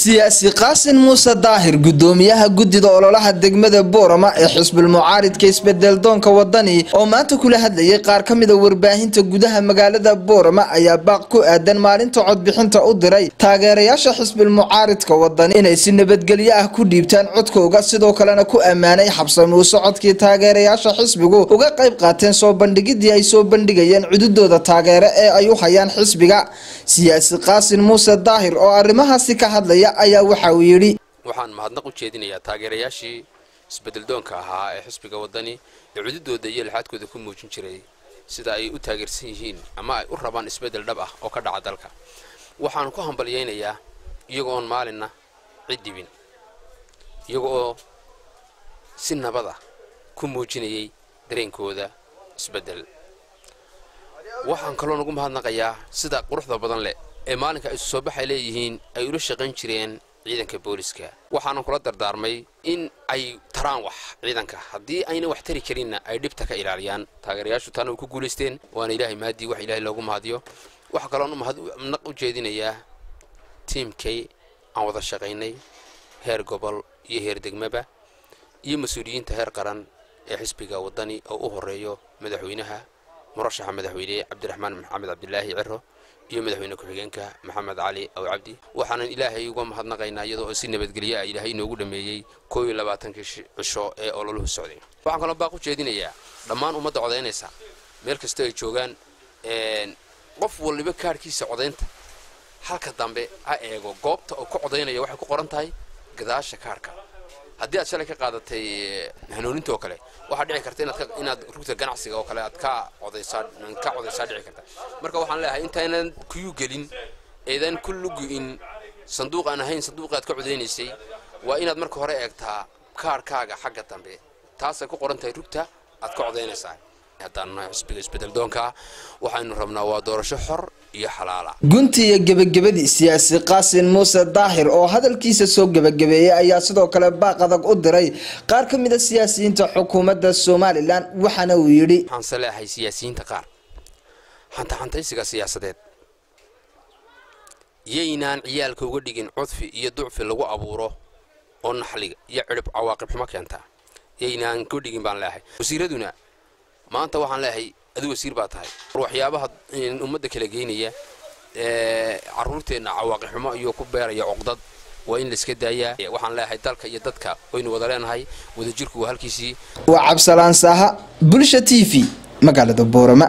siyaasi qaasin muuse daahir gudoomiyaha guddida ololaha degmada boorama ee xisbul mucaaridka isbedeldoonka wadani oo maanta kula hadlayay qaar ka mida warbaahinta gudaha magaalada boorama ayaa baaq ku aadan maalinta codbixinta u diray taageerayaasha xisbul mucaaridka wadani inay si nabadgelyo ah ku dhiibtaan codkooga sidoo kalena ku ammaanay xabsamuu socodkii taageerayaasha xisbigu uga qayb qaateen soo bandhigidii ay soo bandhigayeen cududooda taageere ee ay u hayaan xisbiga siyaasi qaasin muuse daahir oo arrimahaasi ka hadlaya ayaa waxa uu yidhi waxaan mahadnaq u jeedinayaa taageerayaashii isbedeldoonka ahaa ee xisbiga wadani ee cududooda iyo lixaadkooda ku muujin jiray sida ay u taageersan yihiin ama ay u rabaan isbedel dhab ah oo ka dhaca dalka waxaan ku hambalyaynayaa iyaga oon maalinna cid dhibin iyaga oo si nabad ah ku muujinayay dareenkooda isbedel waxaan kaloo nagu mahadnaqayaa sida quruxda badan leh ee maalinka isu soo baxay leeyihiin ay ula shaqayn jireen ciidanka booliska waxaanan kula dardaarmay in ay taraan wax ciidanka haddii ayna wax tari karinna ay dhibta ka ilaaliyaan taageerayaashu taana way ku guulaysteen waana ilaahay mahadii wax ilaahay loogu mahadiyo waxaa kaloon mahadnaq u jeedinayaa tiimkay aan wada shaqaynay heer gobol iyo heer degmaba iyo mas-uuliyiinta heer qaran ee xisbiga wadani oo u horeeyo madaxweynaha murashaxa madaxweyne cabdiraxmaan maxamed cabdilaahi ciro iyo madaxweyne ku-xigeenka maxamed cali aw cabdi waxaanan ilaahay uga mahadnaqaynaa iyadoo si nabadgelyo ah ilaahay inoogu dhameeyey koo iyo labaatankii cisho ee ololuhu socday waxaan kaloo baaq u jeedinayaa dhammaan ummadda codaynaysa meel kasta ay joogaan qof waliba kaadhkiisa codaynta halka dambe ha eego goobta oo ku codaynaya waxay ku qoran tahay gadaasha kaadhka haddii aad shalay ka qaadatay hanuuninta oo kale waxaa dhici karta inaad rugta ganacsiga oo kale aad ka codaysaa ka codaysaa dhici karta marka waxaan leeyahay intaynan kuyu gelin eedan ku lugu-in sanduuq aan ahayn sanduuqa aad ka codaynaysay waa inaad marka hore eegtaa kaarhkaaga xagga dambe taasay ku qoran tahay rugta aad ka codaynaysaa haddaan nahay xisbiga isbedeldoonka waxaynu rabnaa waa doorasho xor iyo xalaala gunti iyo gebagabadii siyaasi qaasin muuse daahir oo hadalkiisa soo gebagabeeyey ayaa sidoo kale baaq adag u diray qaar ka mida siyaasiyiinta xukuumadda somalilan waxaana uu yidhi waxaanse leeahay siyaasiyiinta qaar xantaxantaysiga siyaasadeed yaynaan ciyaalka uga dhigin cudfi iyo ducfi lagu abuuro oo naxliga iyo cidhib cawaaqib xumo keenta yaynaan ka dhigin baan leeahay wasiiraduna maanta waxaan leeyahay adu wasiir baa tahay waxyaabaha ummadda kala geynaya caruurteenna cawaaqi xumo iyo ku beeraya cuqdad waa in laiska daayaa waxaan leeyahay dalka iyo dadka waynu wada leenahay wadajirku waa halkiisii waa cabsalaan saaha bulsha t v magaalada boorama